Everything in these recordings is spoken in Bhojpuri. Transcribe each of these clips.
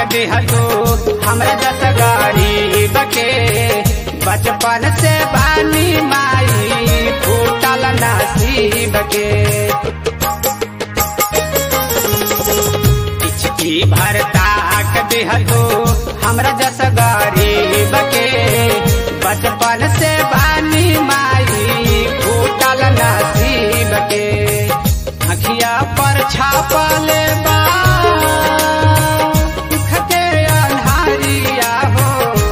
दिहलो हमरा जस गरीब के बचपन से बानी माई फूटल नसीब के इचकी भर ताक दिहलो हमरा जस गरीब के बचपन से बानी माई फूटल नसीब के अखिया पर छापल बा दुख के अन्हारिया हो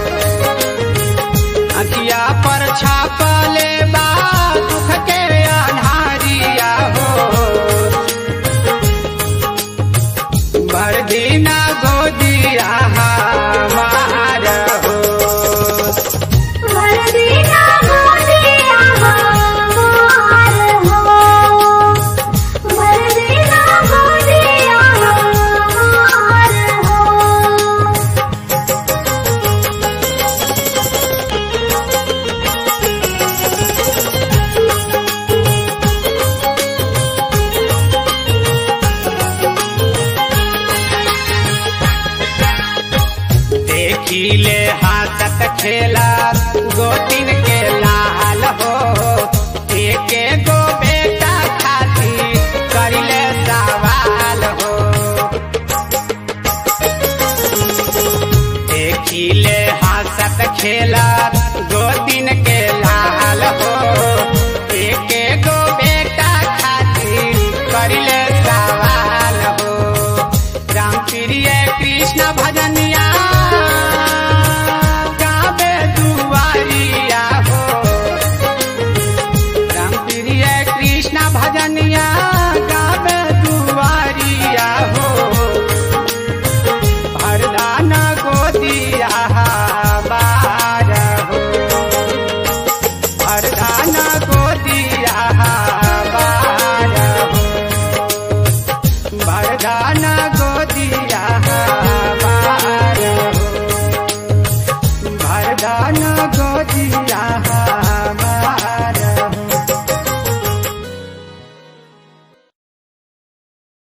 अखिया पर छापल बा दुख के अन्हारिया हो भर दिना गोदिया हमार हो वरदीना गोदिया हमार हो वरदीना गोदिया हमार हो देखिले हाथत खेला गोतिन के लाल हो एक गो बेटा खाती करिले सवाल हो देखिले हाथत खेला गोतिन के